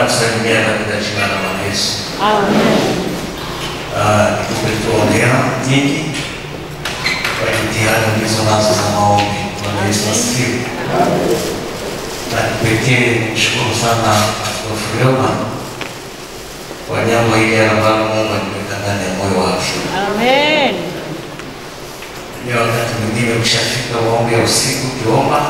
kusalimia katika jina la Bwana Yesu. Amen. Ah, Nikupe tuongea nyingi kwa jitihada ulizo nazo za maombi. Bwana Yesu asifiwe. Na kipekee nimshukuru sana Askofu Roma kwa jambo hili ambalo Mungu aliweka ndani ya moyo wake. Amen. Ni wakati mwingine ukishafika maombi ya usiku ukiomba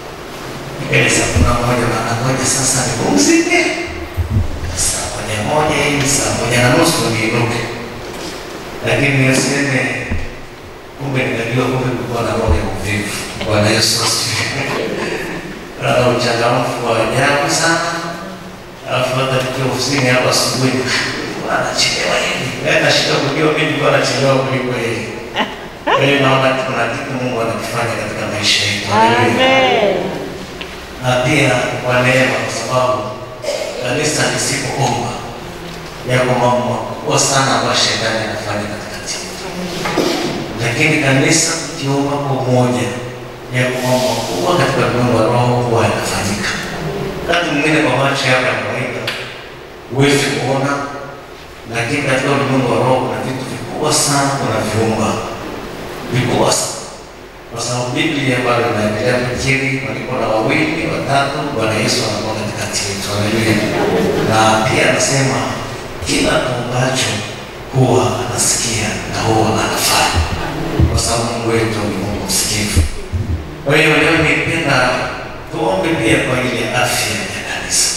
ile saa kumi na moja mara moja, sasa nipumzike saa moja moja hivi saa moja na nusu niinuke, lakini niseme kumbe ninajua kumbe kulikuwa na roho ya uvivu. Bwana Yesu asifiwe. Na uchangamfu wa ajabu sana, alafu hata nikiwa ofisini hapa asubuhi anachelewa hivi, yaani nashika kujua mimi nilikuwa nachelewa kuliko yeye. Kwa hiyo naona kuna kitu Mungu anakifanya katika maisha yetu. Haleluya. Amen. Na pia kwa neema, kwa sababu kanisa lisipoomba yako mambo makubwa sana ambayo shetani anafanya katikati yetu, lakini kanisa likiomba kwa umoja yako mambo makubwa katika ulimwengu wa roho huwa yanafanyika. Wakati mwingine kwa macho yako ya kawaida huwezi kuona, lakini katika ulimwengu wa roho kuna vitu vikubwa sana unaviumba vikubwa sana kwa sababu Biblia bado inaendelea kukiri walikuwa na wawili watatu, Bwana Yesu anakuwa katikati yetu. Haleluya! Na pia anasema kila tuombacho huwa anasikia na huwa anafanya, kwa sababu Mungu wetu ni Mungu msikivu. Kwa hiyo leo nipenda tuombe pia kwa ajili ya afya ya kanisa,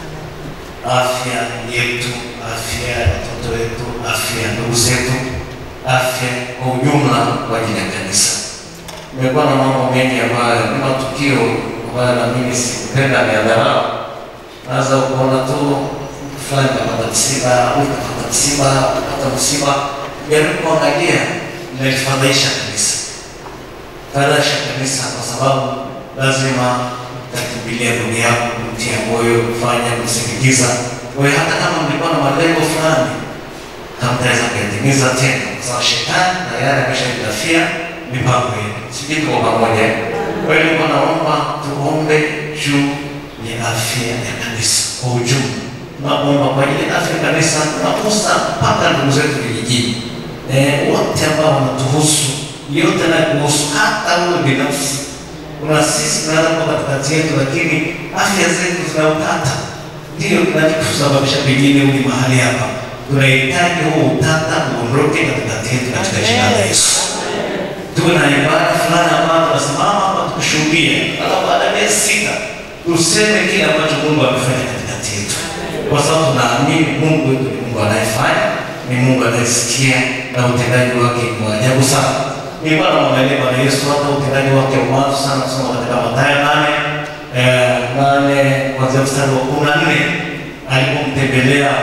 afya yetu, afya ya watoto wetu, afya ya ndugu zetu, afya kwa ujumla kwa ajili ya kanisa. Nimekuwa na mambo mengi ambayo ni matukio ambayo na mimi sikupenda niadharau. Naweza kuona tu mtu fulani kapata msiba, huyu kapata msiba, kapata msiba, jaribu kuangalia, inalifadhaisha kanisa, fadhaisha kanisa, kwa sababu lazima utakimbilia ndugu yako, kumtia moyo, kufanya, kumsindikiza. Kwa hiyo hata kama mlikuwa na malengo fulani hamtaweza kuyatimiza tena, kwa sababu shetani tayari ameshajitafia mipango yenu. Sijui tuko pamoja. Kwa hiyo nilikuwa naomba tuombe juu ya afya ya kanisa kwa ujumla. Tunaomba kwa ajili ya afya ya kanisa, tunagusa mpaka ndugu zetu vijijini, eh, wote ambao wanatuhusu, yote na kuhusu, hata wewe binafsi. Kuna sisi tunaweza kuwa katikati yetu, lakini afya zetu zina utata, ndio kinachosababisha pengine uli mahali hapa. Tunahitaji huu utata uondoke katikati yetu katika jina la Yesu tuwe na ibada fulani ambayo tunasimama hapa tukushuhudia, alafu baada ya miezi sita tuseme kile ambacho Mungu amefanya katikati yetu, kwa sababu tunaamini Mungu wetu ni Mungu anayefanya, ni Mungu anayesikia na utendaji wake ni wa ajabu sana. Nilikuwa namwangalia Bwana Yesu hata utendaji wake wa mwanzo sana, kusoma katika Mathayo nane eh, nane kuanzia mstari wa kumi na nne alipomtembelea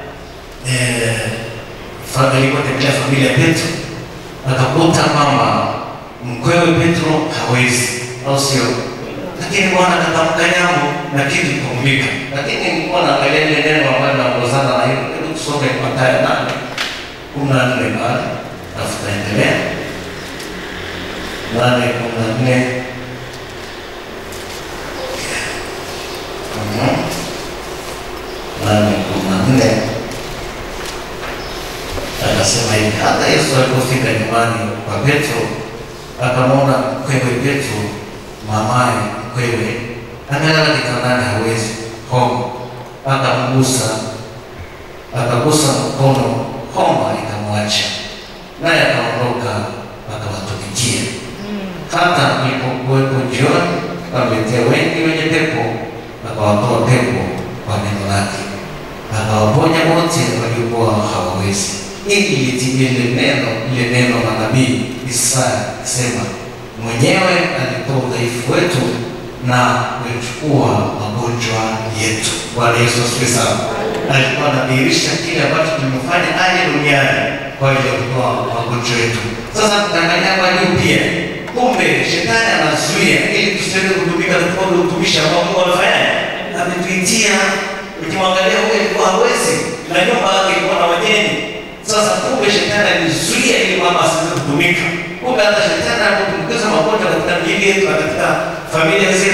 eh, fa- alipotembelea familia ya Petro akakuta kwamba mkwewe Petro hawezi, au sio? Lakini Bwana akatamka jambo na kitu kikaumika. Lakini nilikuwa naangalia ile neno ambalo linaongozana na hilo, hebu tusome Mathayo nane kumi na nne pale, alafu taendelea nane kumi na nne Mhm. nane kumi na nne akasema hivi, hata Yesu alipofika nyumbani kwa Petro akamwona mkwewe Petro, mamaye mkwewe amelala kitandani, hawezi homa, akamgusa, akagusa mkono, homa ikamwacha, naye akaondoka akawatumikia. Hata ilipokuwepo jioni, akamletea wengi wenye pepo, akawatoa pepo kwa neno lake, akawaponya wote waliokuwa hawawezi ili litimie lile neno lile neno la nabii Isaya sema, mwenyewe alitoa udhaifu wetu na kuchukua magonjwa yetu. Bwana Yesu asifiwe sana. Alikuwa anadhihirisha kile ambacho tulimefanya aje duniani kwa ajili ya kutoa magonjwa yetu. Sasa tunaangalia kwa juu pia, kumbe shetani anazuia ili tusiweze kutumika katika ule utumishi ambao Mungu amefanya ametuitia. Ukimwangalia huyu alikuwa hawezi na nyumba yake ilikuwa na wageni sasa kumbe shetani alizuia ili mama asiweze kutumika. Kumbe hata shetani anapotumbukiza magonjwa katika miili yetu na katika familia zetu,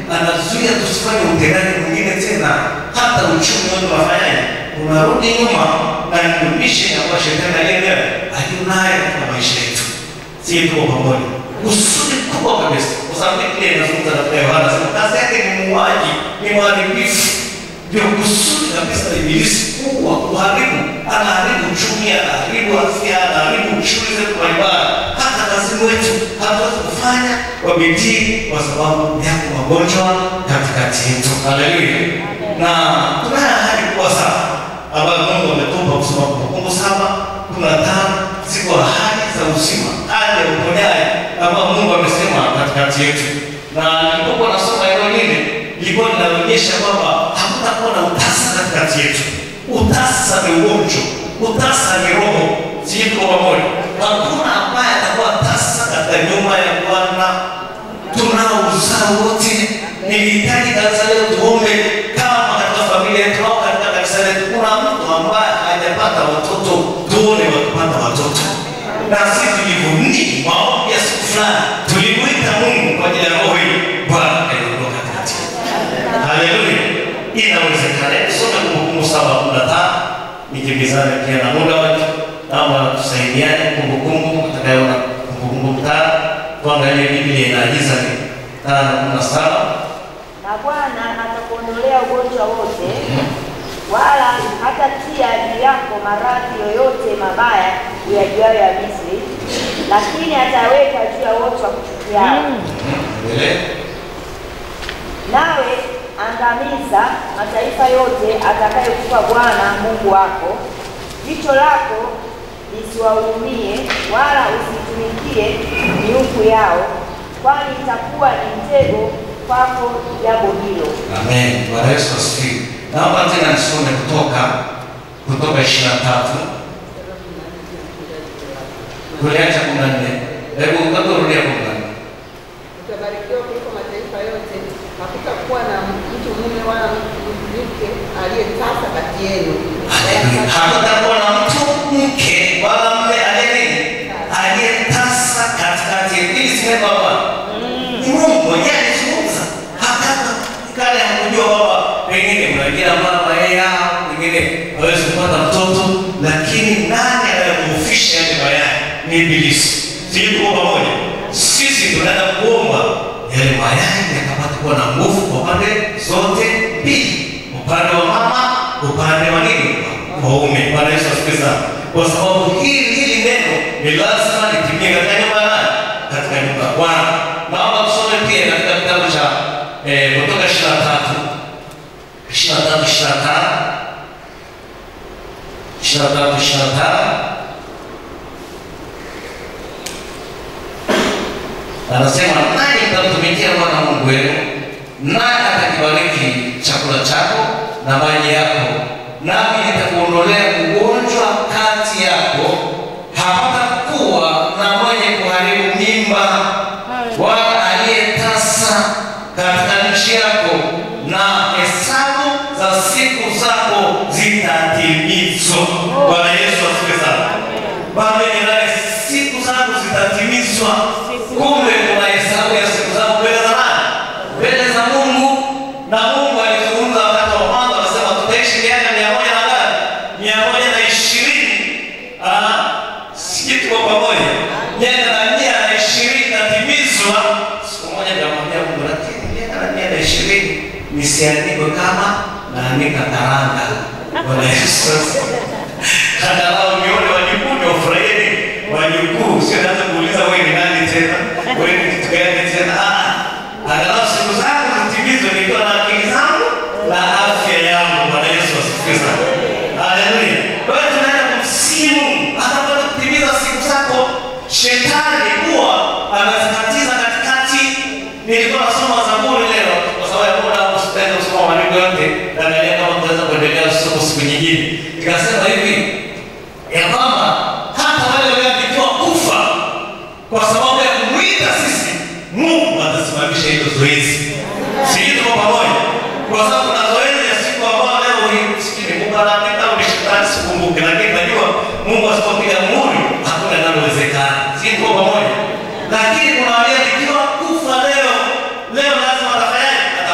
anazuia tusifanye utendaji mwingine tena, hata uchumi wetu unafanyaje, unarudi nyuma, na ndio mission ambayo shetani aliyeelewa alionayo katika maisha yetu. Sisi tuko pamoja, kusudi kubwa kabisa, kwa sababu Biblia inazungumza na Yohana, anasema kazi yake ni muuaji, ni mharibifu ndio kusudi kabisa la ibilisi kuwa kuharibu, anaharibu uchumi, anaharibu afya, anaharibu shughuli zetu mbalimbali, hata kazini wetu hatuwezi kufanya kwa bidii kwa sababu yako magonjwa katikati yetu. Haleluya! Na tunayo ahadi kubwa sana ambayo Mungu ametupa kusoma Kumbukumbu saba kumi na tano ziko ahadi za uzima, ahadi ya uponyaji ambayo Mungu amesema katikati yetu, na nilipokuwa nasoma hilo lile lilikuwa linaonyesha kwamba hakutakuwa na utasa katikati yetu. Utasa ni ugonjwa, utasa ni roho. Sisi tuko pamoja, hakuna ambaye atakuwa tasa katika nyumba ya Bwana. Tunao uzao wote. Nilihitaji kanisa leo tuombe kama katika familia yetu au katika kanisa letu kuna mtu ambaye hajapata watoto, tuone wakipata watoto na sisi tulivunia maombi ya siku fulani, tulimwita Mungu kwa ajili ya roho hii, Bwana aliondoka katikati Haleluya, inawezekana. Tusome Kumbukumbu saba kumi na tano nikimbizane pia na muda wetu, naomba tusaidiane. Kumbukumbu atakayeona Kumbukumbu tano, tuangalie Biblia inaagiza ni tano kumi na saba Na Bwana atakuondolea ugonjwa wote, wala hatatia juu yako maradhi yoyote mabaya uyajuayo ya Misri, lakini ataweka juu ya wote wa kuchukiao. Endelee. Nawe angamiza mataifa yote atakayokupa Bwana Mungu wako. Jicho lako lisiwahurumie, wala usitumikie miungu yao, kwani itakuwa ni mtego kwako jambo hilo. Amen. Bwana Yesu asifiwe. Naomba tena nisome kutoka kutoka ishirini na tatu tuliacha kumi na nne. Hebu hebu rudia kumi na nne. Utabarikiwa kuliko mataifa yote, hakutakuwa na mtu mume wala mke aliyetasa kati yenu. Haleluya. Hakutakuwa na mtu mke wala mume aliye nini? Aliyetasa katikati yetu. Hili si neno la Bwana. Ni Mungu mwenyewe alizungumza. Hakaka kale hakujua kwamba pengine mnaingia mama yeye au pengine hawezi kupata mtoto, lakini nani anayemhufisha yale mayai? Ni Ibilisi. Sisi tuko pamoja. Sisi tunaenda kuomba yale mayai yakapata kuwa na nguvu kwa pande zote mbili, upande wa mama, upande wa nini? Waume. Bwana Yesu asifiwe sana. Kwa sababu hili hili neno ni lazima litimie katika nyumba ya nani? Katika nyumba ya Bwana. Naomba tusome pia katika kitabu cha eh, Kutoka 23 23 25 23 25 anasema nani mtamtumikia Bwana Mungu wenu, naye atakibariki chakula chako na maji yako, nami nitakuondolea ugonjwa kati yako, hapatakuwa na mwenye kuharibu mimba wala aliyetasa katika nchi yako, na hesabu za siku zako zitatimizwa. Bwana Yesu asifiwe sana. Baba ninaye siku zangu zitatimizwa. Kumbe kuna hesabu ya siku zangu mbele za nani? Mbele za Mungu. Na Mungu alizungumza wakati wa mwanzo, anasema tutaishi miaka mia moja na ngapi? Mia moja na ishirini. Ah, sijui tuko pamoja. Miaka na mia na ishirini inatimizwa. Siku moja nikamwambia Mungu, lakini miaka na mia na ishirini nisiandikwe kama naandika karanga. Bwana Yesu asifiwe. Angalau nione wajukuu ndio furahini wajukuu, sio naanza kuuliza wewe ni nani tena, wewe ni kitu gani tena. Ah, angalau siku zangu zitimizwe nikiwa na akili zangu na afya yangu. Bwana Yesu asifiwe sana. Haleluya. Kwa hiyo tunaenda kumsimu anakwenda kutimiza siku zako. Shetani huwa anazikatiza katikati. Nilikuwa nasoma Zaburi leo kwa sababu ya muda wangu sitaweza kusoma maandiko yote, na naangalia kama tutaweza kuendelea kusoma siku nyingine. Nikasema hivi ya kwamba hata wale walioandikiwa kufa kwa sababu ya kumwita sisi, Mungu atasimamisha hilo zoezi. Sisi tuko pamoja, kwa sababu kuna zoezi ya siku ambayo leo hii sijui ni Mungu anaandika au ni shetani, sikumbuki, lakini najua Mungu asipopiga muhuri hakuna linalowezekana. Sisi tuko pamoja, lakini kuna walioandikiwa kufa leo. Leo lazima atafanyaje?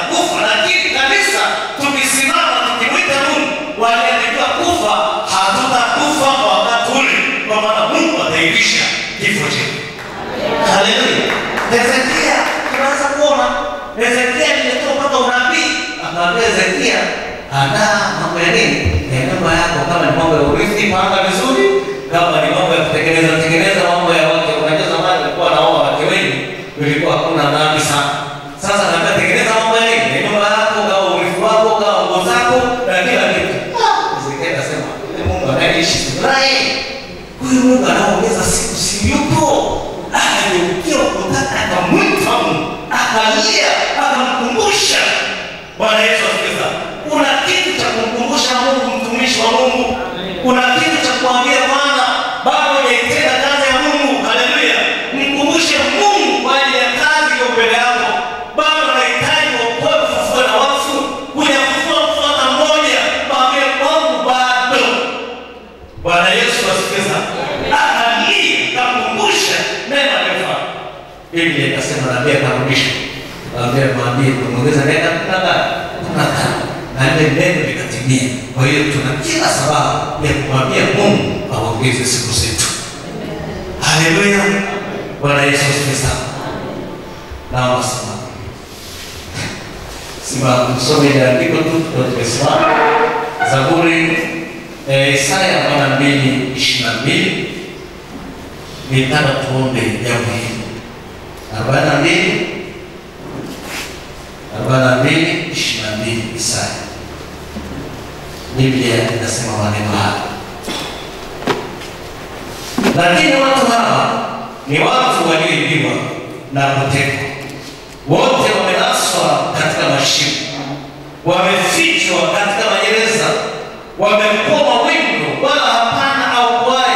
andaa mambo ya nini ya nyumba yako, kama ni mambo ya urithi, panga vizuri. Kama ni mambo ya kutengeneza tengeneza mambo ya wake. Unajua zamani walikuwa wanaoa wake wengi, ilikuwa hakuna dhambi sana. Sasa naambia tengeneza mambo ya nini ya nyumba yako, kama urithi wako, kama nguo zako na kila kitu. Ezekiel akasema "Yule Mungu anayeishi Israeli, huyu Mungu anaongeza siku, si yupo? Akageukia ukutani, akamwita Mungu, akalia, akamkumbusha Bwana Yesu asifiwe. Kuna kitu cha kumkumbusha Mungu, mtumishi wa Mungu. Kuna kitu cha kuambia Bwana, bado hujaitenda kazi ya Mungu. Haleluya! Mkumbushe Mungu kwa ajili ya kazi iliyo mbele yako. Bado unahitaji wokovu, kufufua na wafu, kuyafufua mfano mmoja. Mwambie Mungu bado. Bwana Yesu asifiwe sana. Akalia, akamkumbusha neno aliyofanya. Biblia ikasema nabii akarudisha Mwambie mwambie kumwongeza nenda kuna ngapi? Kuna tano. Na ile neno likatimia. Kwa hiyo tuna kila sababu ya kumwambia Mungu aongeze siku zetu. Haleluya. Bwana Yesu asifiwe sana. Naomba simama. Simama tusome ile andiko tu ndio tumesimama. Zaburi eh, Isaya 42 22 nitaka tuombe jambo hili. 42 arobaini na mbili ishirini na mbili Isaya. Biblia inasema maneno haya, lakini watu hawa ni watu walioibiwa na kutekwa, wote wamenaswa katika mashimo, wamefichwa katika magereza, wamekuwa mawindo, wala hapana aokoaye,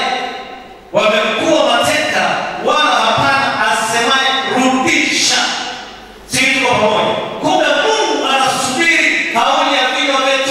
wamekuwa mateka, wala hapana asemaye rudisha. Sisi tuko pamoja. Kumbe Mungu anasubiri kauli ya vinywa vyetu.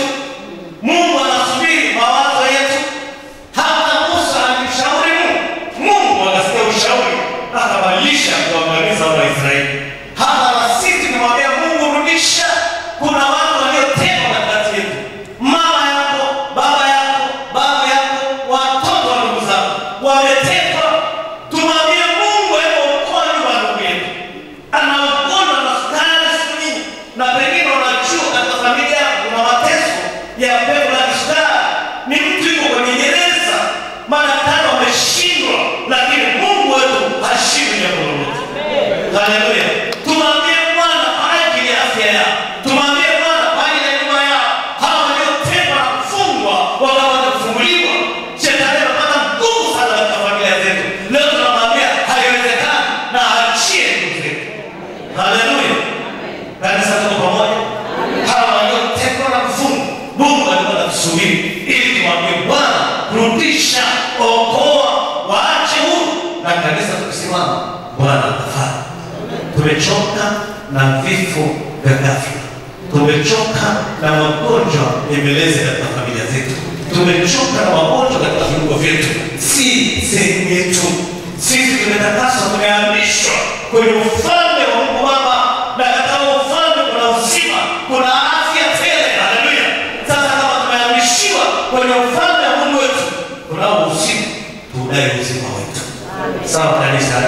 Mungu anasubiri mawazo yetu. Hata Musa alimshauri Mungu, Mungu akasikia ushauri, akabadilisha kuangamiza wana wa Israeli. Hata na sisi tunamwambia Mungu, rudisha. Kuna watu waliotekwa katikati yetu, mama yako, baba yako, baba yako, watoto wa ndugu zako wametekwa. Tumwambie Mungu, hebu okoa nyumba ya ndugu yetu ana ugonjwa na sukari siku nyingi, na pengine unajua katika familia yako kuna mateso ya pepo la kisukari. Ni mtu yuko kwenye gereza, madaktari wameshindwa, lakini Mungu wetu hashindwi jambo lolote. Haleluya! Tumwambie Bwana kwa ajili ya afya yao, tumwambie Bwana kwa ajili ya nyumba yao, hawa waliotekwa na kufungwa wakapata kufunguliwa. Shetani anapata nguvu sana katika familia zetu. Leo tunamwambia haiwezekani, na achie ndugu zetu. Haleluya. Kanisa tuko pamoja. Hawa waliotekwa na kufungwa, Mungu alikuwa anatusubiri ili tumwambie Bwana, rudisha, okoa, waache huru. Na kanisa tukisimama, Bwana atafanya. Tumechoka na vifo vya ghafla. Tumechoka na magonjwa yemelezi katika familia zetu. Tumechoka na magonjwa katika viungo vyetu. Si sehemu yetu. Sisi tumetakaswa, tumehamishwa kwenye ufalme wa Mungu Baba, na katika huo ufalme kuna uzima, kuna afya tele. Haleluya! Sasa kama tumehamishiwa kwenye ufalme wa Mungu wetu, tunao uzima, tuudai uzima wetu. Sawa kanisa?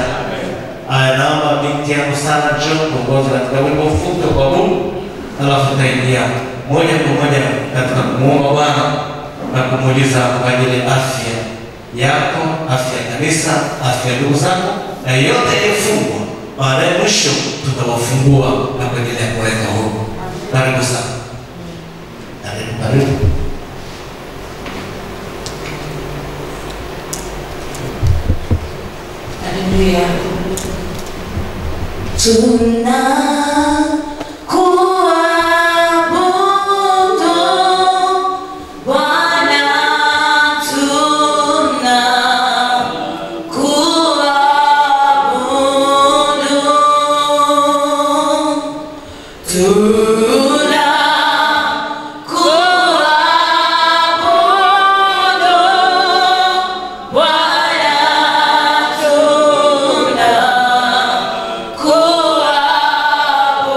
Aya, naomba binti yangu sana John kuongoza katika wimbo mfupi wa kuabudu, alafu tutaingia moja kwa moja katika kumuomba Bwana na kumuuliza kwa ajili ya afya yako, afya ya kanisa, afya ya ndugu zako na yote iliyofungwa. Baadaye mwisho tutawafungua na kuendelea kuweka huru. Karibu sana, karibu, karibu. Haleluya. Tunakuabudu Bwana, tunakuabudu. Tunakuabudu Bwana, tunakuabudu.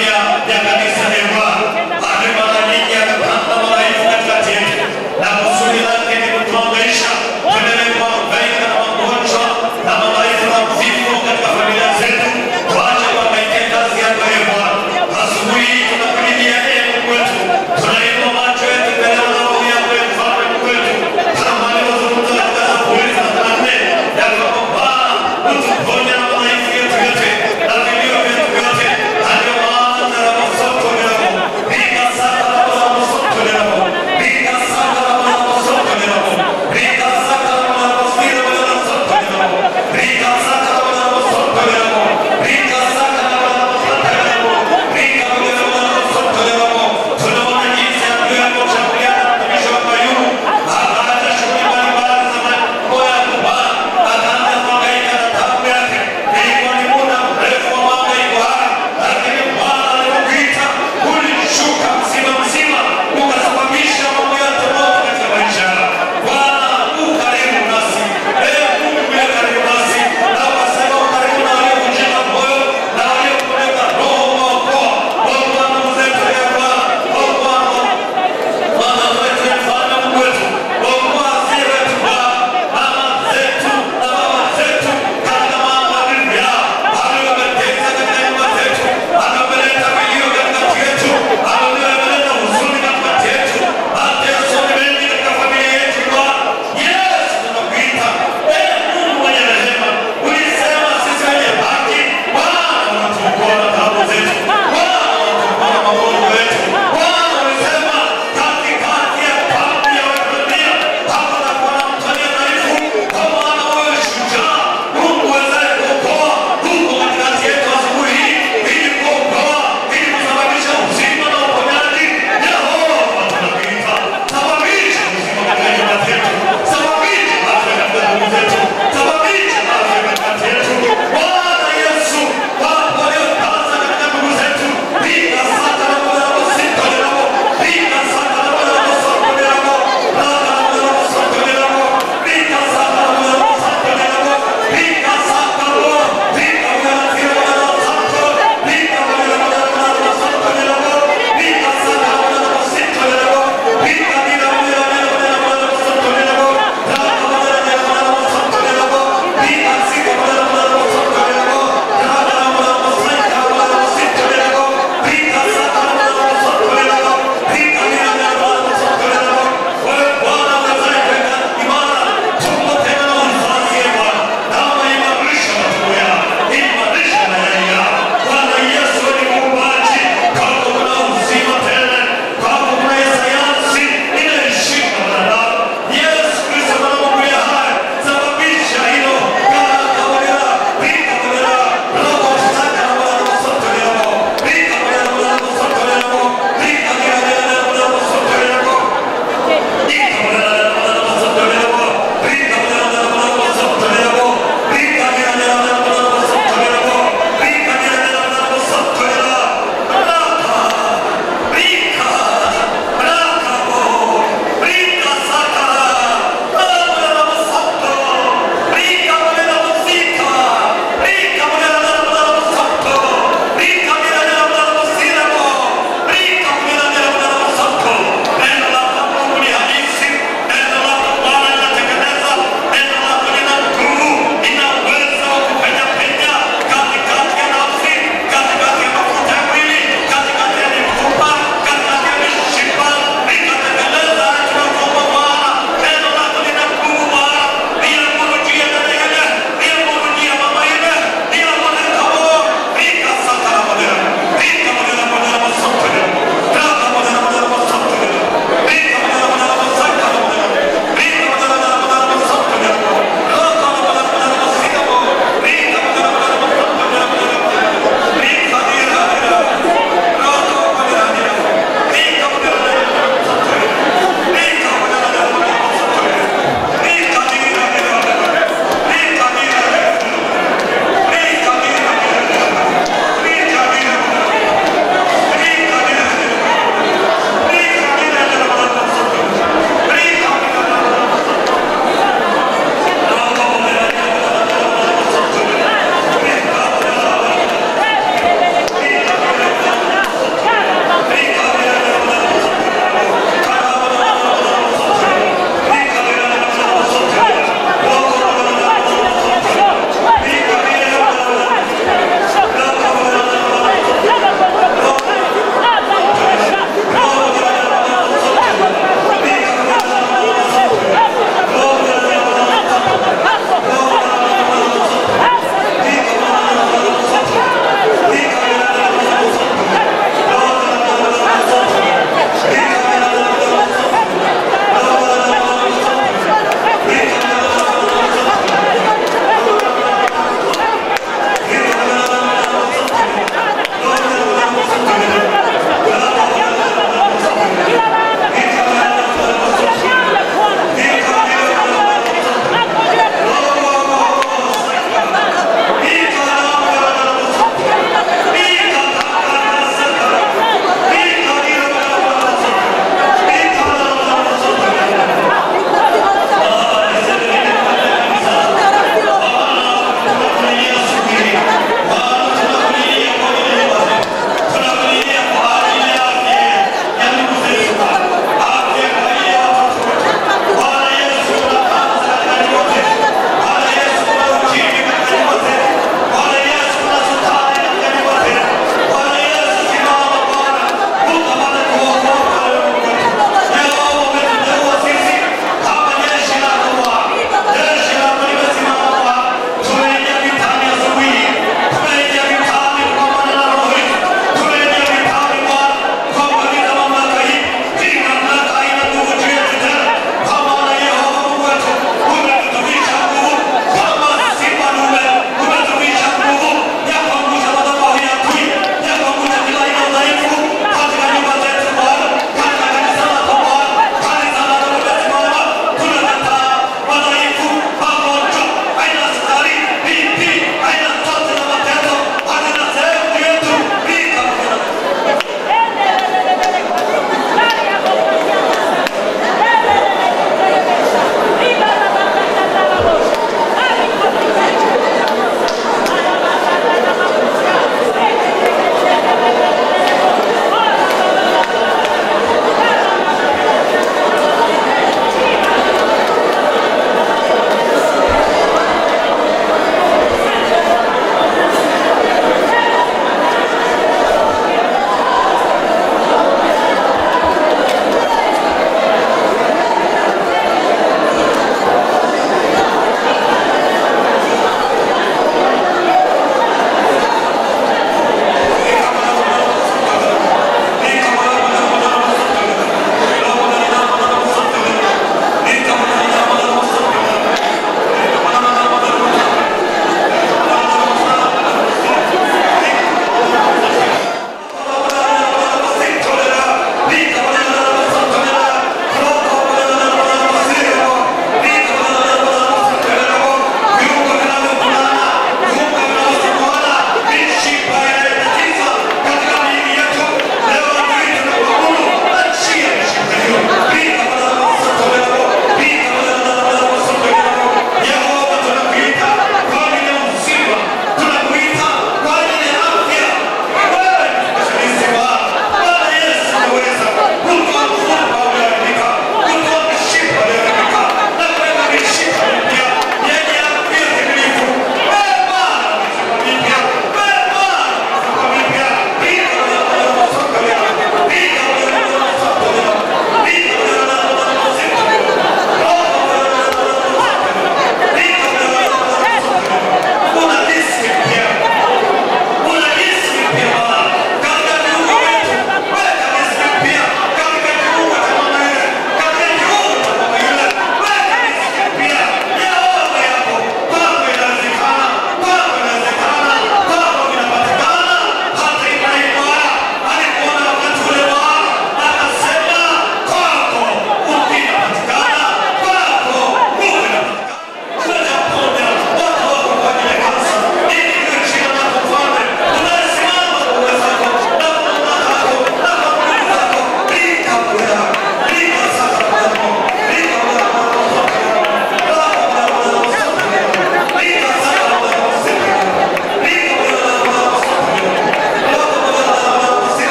afya ya kanisa e Bwana. Bado mara nyingi amepanda madhaifu katikati yetu, na kusudi lake ni kutuangaisha tuendelee kuhangaika na magonjwa na madhaifu na vifo katika familia zetu. Tuache kuhangaikia kazi yako e Bwana. Asubuhi hii tunakulilia e Mungu wetu, tunainua macho yetu mbele ya madhabahu yako e mfalme Mungu wetu, kama alivyozungumza katika Zaburi thelathini na nne ya kwamba Bwana utuponye na madhaifu yetu yote na vilio vyetu vyote, na ndio maana tuna masoko yako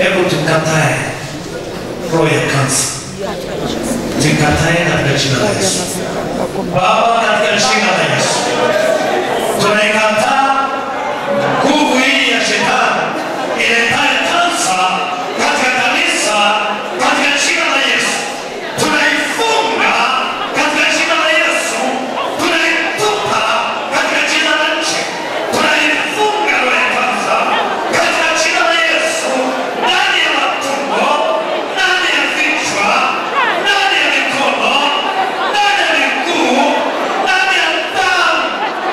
Hebu tukatae roho ya kansa, tukatae katika jina la Yesu. Baba, katika jina la Yesu tunaikataa nguvu hii ya shetani iletaye kansa katika kanisa, katika jina la Yesu tunaifunga katika jina la Yesu, tunaitupa katika jina la nchi, tunaifunga roho ya kansa katika jina la Yesu, ndani ya matumbo, ndani ya vichwa, ndani ya mikono, ndani ya miguu, ndani ya damu,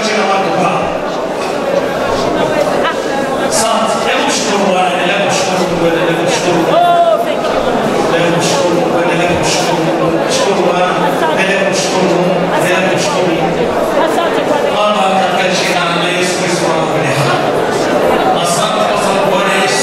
jina lako Baba. Asante. Hebu mshukuru Bwana, endelea kumshukuru Mungu, endelea kumshukuru Mungu. Endelea kumshukuru Mungu, endelea kumshukuru Mungu. Mshukuru Bwana, endelea kumshukuru Mungu, endelea kumshukuru Mungu. Baba, katika jina la Yesu Kristo wa Nazareti. Asante kwa sababu Bwana Yesu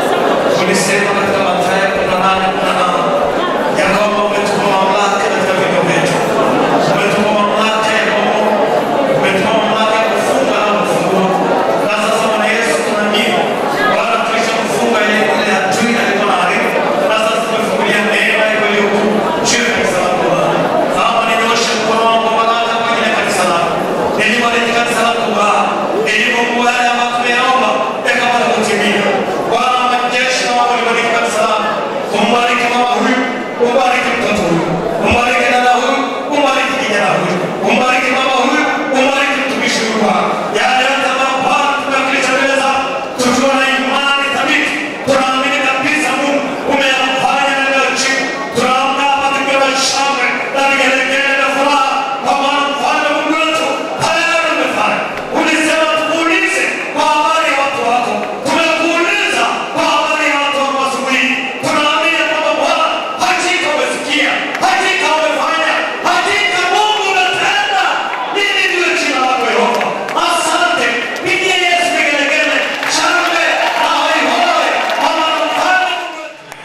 ulisema katika Mathayo kumi na nane kumi na nane ya kwamba umetupa mamlaka katika vinywa vyetu, umetupa mamlaka ya kuamuru, umetupa mamlaka ya kufunga na kufungua. Na sasa Bwana Yesu tunaamini Bwana, tulishakufunga ile ile adui alikuwa na haribu, na sasa tumefungulia neema yako iliyo kuu juu ya kanisa lako Bwana. Baba, ninyooshe mkono wangu wa baraka kwa ajili ya kanisa lako, nilibariki kanisa lako Bwana, ili Mungu yale ambayo tumeyaomba yakapata kutimia. Bwana wa majeshi, naomba ulibariki kanisa lako, umbariki mama huyu, umbariki mtoto huyu, umbariki dada huyu, umbariki kijana huyu, umbariki mama huyu, umbariki mtumishi huyu Bwana. Yale yote ambayo Bwana tumewakilisha mbele zako, tukiwa na imani thabiti, tunaamini kabisa Mungu umeyafanya na leo chini. Tunaamka hapa tukiwa na shangwe na vigelegele na furaha, kwa maana mfalme Mungu wetu tayari umefanya. Ulisema tukuulize kwa habari ya watu wako, tumekuuliza kwa habari ya watu wako asubuhi. Tunaamini ya kwamba Bwana hakika umesikia, hakika umefanya, hakika Mungu unatenda. Hili ndiyo jina lako Yehova. Asante, pigie Yesu vigelegele, shangwe na hoihoi, kwa maana mfalme Mungu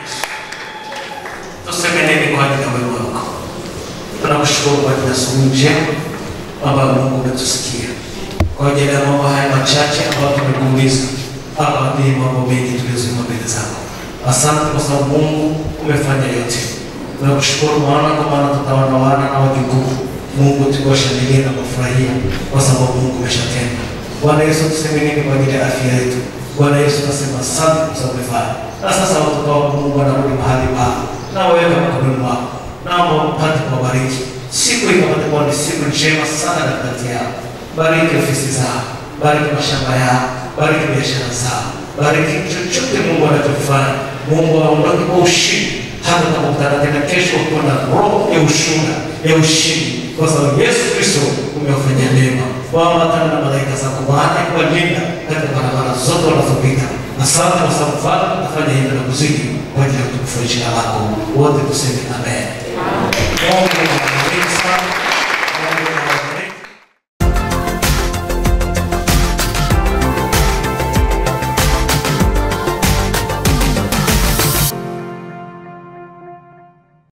wetu tuseme nini kwa ajili ya wema wako. Tunakushukuru kwa ajili ya asubuhi njema ambayo Mungu umetusikia, kwa ajili ya mambo haya machache ambayo tumekuuliza hapa, ni mambo mengi tuliyozima mbele zako. Asante kwa sababu Mungu umefanya yote. Tunakushukuru Bwana, kwa maana tutaona wana na wajukuu Mungu tukiwashangilia na kufurahia kwa sababu Mungu umeshatenda. Bwana Yesu, tuseme nini kwa ajili ya afya yetu? Bwana Yesu, nasema asante kwa sababu umefanya. Na sasa watoto wako Mungu wanarudi mahali pao na waweka mikononi mwako, naomba upate kuwabariki siku hii, kapate kuwa ni siku njema sana katikati yao. Bariki ofisi zao, bariki mashamba yao, bariki biashara zao, bariki chochote Mungu anachofanya. Mungu aondoke kwa ushindi, hata utakutana tena kesho ukiwa na roho ya ushuhuda ya ushindi, kwa sababu Yesu Kristo umewafanyia neema. Waambatana na malaika zako Bwana kuwalinda katika barabara zote wanazopita. Asante kwa sababu Bwana utafanya hivyo na kuzidi kwa ajili ya utukufu wa jina lako. Wote tuseme amen. Mungu awabariki sana.